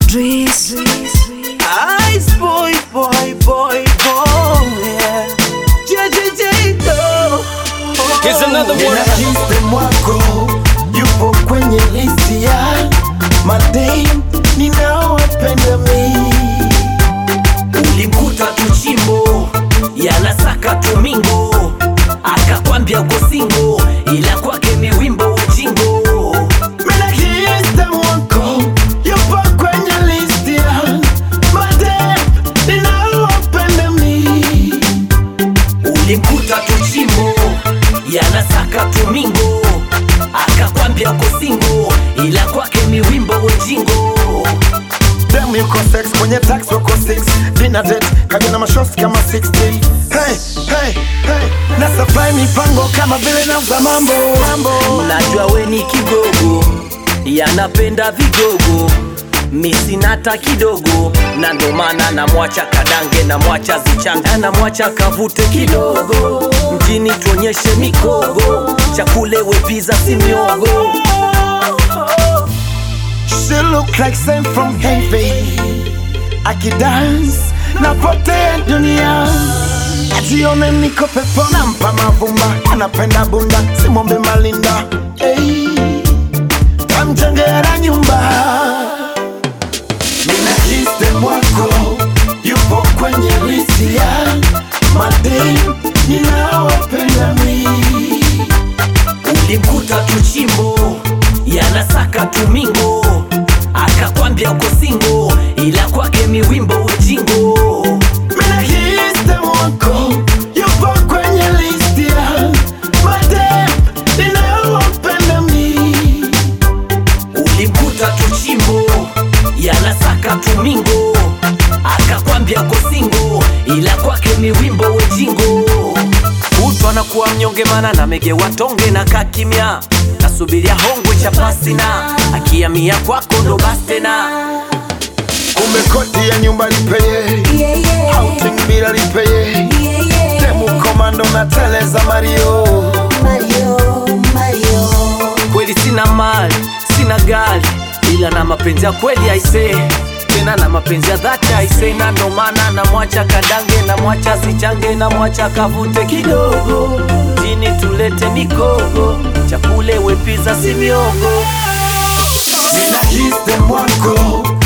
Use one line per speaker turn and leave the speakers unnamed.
Dries.
Ice boy, boy, boy, boy, yeah. JJJ, no.
Here's another one.
Nina system wako yupo kwenye listi ya madem ninaowapenda mi.
Ulimkuta tuchimbo yanasaka tumingo, akakwambia uko singo, ila kwake ni wimbo ujingo.
Nina system wako yupo kwenye listi ya madem ninaowapenda mi.
Ulimkuta tuchimbo yanasaka tumingo, akakwambia uko singo, ila kwake ni wimbo ujingo.
Dem yuko sex kwenye tax wako 6 dinner date kaja na mashosti kama 60 hey, hey, hey. na supply mipango kama vile nauza mambo mambo
Najua we ni kigogo, yanapenda vigogo misinata kidogo, na ndo maana namwacha kadange, namwacha zichanga, namwacha kavute kidogo, mjini tuonyeshe mikogo, chakule wepiza si miogo.
She look like same from heaven Akidance napotea dunia Ajione niko pepo nampa mavumba Anapenda bunda simwombe malinda hey. Kamjengera nyumba Nina system wako Yupo kwenye lisi ya Madem ninaowapenda mi
Ulimkuta tuchimbo yanasaka tumingo, akakwambia uko singo, ila kwake miwimbo ujingo.
Mina system wako yupo kwenye listi ya madem ninaowapenda mi.
Ulimkuta tuchimbo yanasaka tumingo, akakwambia uko singo, ila kwake miwimbo ujingo. Kutwa na kuwa mnyonge, mana na mege watonge na kakimya, nasubiria hongwe cha pasina, akiamia kwako ndo basi tena.
Kumbe kodi ya nyumba lipeye,
Yeah, yeah.
outing bila lipeye,
Yeah, yeah.
demu komando na teleza Mario.
Mario, Mario.
Kweli sina mali, sina gari, ila na mapenzi ya kweli aisee tena na mapenzi ya dhati aisee, na ndo maana namwacha kadange, namwacha sichange, namwacha kavute kidogo, jini tulete mikogo, chakule wepiza si miogo.
Nina system wako